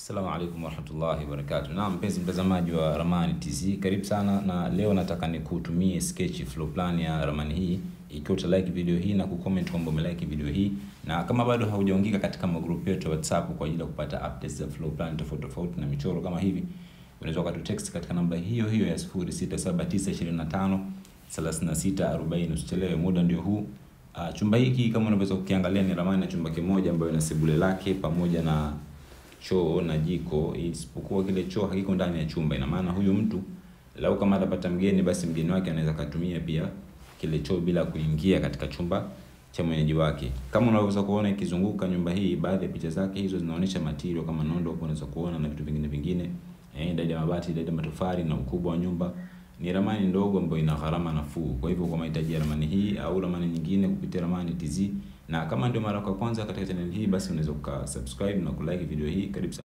Assalamu alaikum warahmatullahi wabarakatuh. Naam, mpenzi mtazamaji wa Ramani TZ, karibu sana na leo nataka nikutumie sketch floor plan ya ramani hii. Ikiwa uta like video hii na kucomment kwamba umelike video hii, na kama bado haujaungika katika magrupu yetu ya WhatsApp kwa ajili ya kupata updates za floor plan tofauti tofauti na michoro kama hivi, unaweza ukatu text katika namba hiyo hiyo ya 067925 3640. Usichelewe, muda ndio huu. Uh, chumba hiki kama unaweza kukiangalia ni ramani ya chumba kimoja ambayo ina sebule lake pamoja na choo na jiko, isipokuwa kile choo hakiko ndani ya chumba. Ina maana huyu mtu lau kama atapata mgeni, basi mgeni wake anaweza katumia pia kile choo bila kuingia katika chumba cha mwenyeji wake. Kama unaweza kuona ikizunguka nyumba hii, baadhi ya picha zake hizo zinaonyesha material kama nondo, hapo unaweza kuona na vitu vingine vingine, eh, idadi ya mabati, idadi ya matofali na ukubwa wa nyumba. Ni ramani ndogo ambayo ina gharama nafuu. Kwa hivyo kwa mahitaji ya ramani hii au ramani nyingine kupitia Ramani TZ, na kama ndio mara kwa kwanza katika channel hii, basi unaweza ukasubscribe na kulike video hii. Karibu sana.